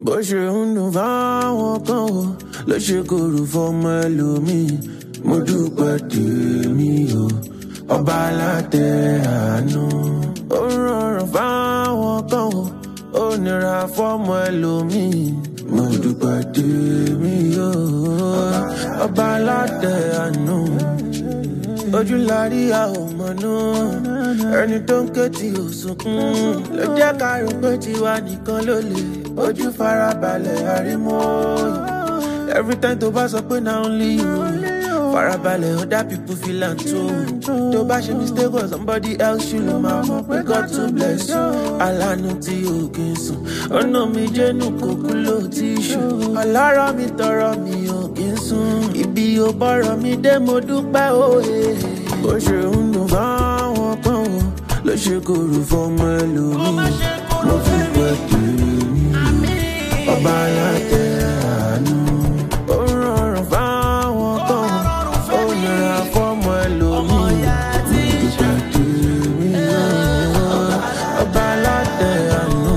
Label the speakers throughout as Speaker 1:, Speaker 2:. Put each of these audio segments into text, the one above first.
Speaker 1: bó ṣe ń dùn fáwọn kan o ló ṣe kòrò fọmọ ẹlòmíì mo dúpẹ́ tèmi o ọba alátẹ àánú. ó rọrùn fáwọn kan o ó nira fọmọ ẹlòmíì mo dúpẹ́ tèmi o ọba alátẹ àánú. ojú la rí a ò mọ̀nú ẹni tó ń ké tí ò sunkún ló jẹ́ ká rò pé tiwa nìkan ló lè ojú farabalẹ̀ àrímọ́ every time tó bá sọ pé na only you farabalẹ̀ other people feel am too tó bá ṣe mistake for somebody else you ló máa mọ̀ pé God to bless you alánú tí o kì í sùn ọ̀nà mi jẹ́nu kòkú ló ti ṣù ọlọ́rọ̀ mi tọrọ mi ò kì í sùn ibi ò bọ̀rọ̀ mi dé mo dúpẹ́ òye bó ṣe ń dùn fáwọn kan o ló ṣe kòrò fọmọ ẹlòmíì mo fi pẹ́ tèmi ọba alátẹ àánú ó rọrùn fáwọn kan ó nira fọmọ ẹlòmíì ìgbà tèmi ọba alátẹ àánú.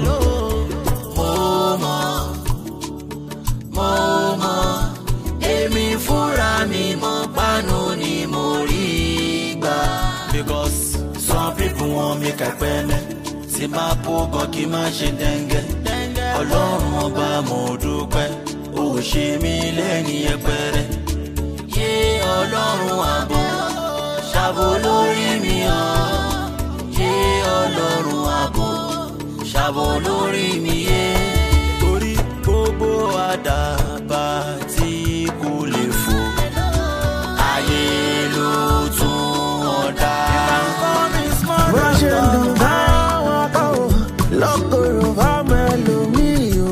Speaker 2: mo mọ̀ mo mọ̀ èmi fúnra mi mọ̀ pánú ni mo rí gbà. because some people wan make I pẹ́lẹ́ tí máa bó gan kí n má ṣe dẹ́ngẹ́. ọlọ́run ọba mo dúpẹ́ ó ṣe mí lẹ́ni ẹpẹrẹ. yé ọlọ́run àbọ̀ ṣàbò lórí mi hàn. yé ọlọ́run àbọ̀ ṣàbò lórí mi yé. torí gbogbo àdàbà tí kò lè fò. ayé ló tún ọ̀dà.
Speaker 1: bó ṣe ń dùn fáwọn kan o lọ́kọ̀ọ̀rọ̀ fáwọn ẹlòmíì o.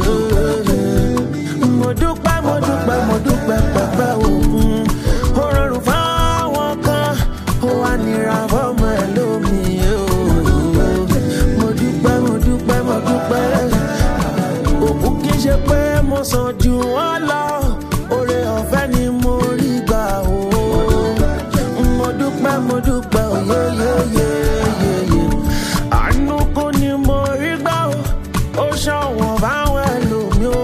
Speaker 1: mo dúpẹ́ mo dúpẹ́ mo dúpẹ́ pẹ̀pẹ́ òkun ó rọrùn fáwọn kan ó wá nira fọ́mọ ẹlòmíì o. mo dúpẹ́ mo dúpẹ́ mo dúpẹ́ òkú kì í ṣe pé mo sàn jù wọ́n lọ oore ọ̀fẹ́ ni mo rí gbà o. mo dúpẹ́ mo dúpẹ́ oyeyeyeyeye àánú kò ní mo rí gbà o ó ṣọ̀wọ́n báwọn ẹlòmíì o.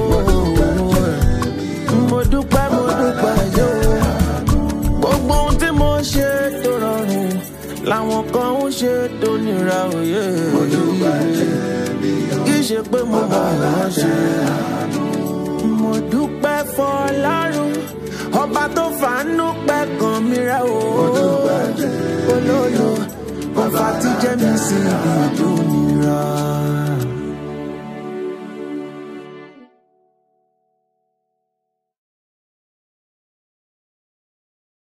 Speaker 1: mo dúpẹ́ mo dúpẹ́ yóò gbogbo ohun tí mo ṣe tó rọrùn làwọn kan ń ṣe tó nira òye. kì í ṣe pé mo mọ̀ wọ́n ṣe. mo dúpẹ́ fọlárun ọba tó fàánú pẹ́ kan mi rẹ̀ o. olólo ọba tí jẹ́ mi sí ibi tó nira.